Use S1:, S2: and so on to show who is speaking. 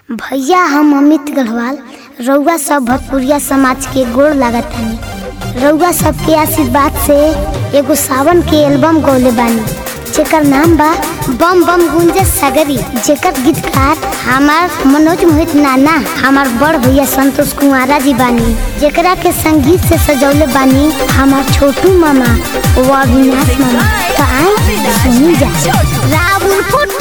S1: भैया हम अमित गढ़वाल रउआ सब भोजपुरिया समाज के गोड़ लागतानी रउआ सबके आशीर्वाद से एगो सावन के एल्बम गौले बानी जेकर नाम बा बम बम गुंजे सगरी जेकर गीतकार हमार मनोज मोहित नाना हमार बड़ भैया संतोष कुमारा जी बानी जेकरा के संगीत से सजौले बानी हमार छोटू मामा व अविनाश मामा तो आई सुनी जा रावण फुट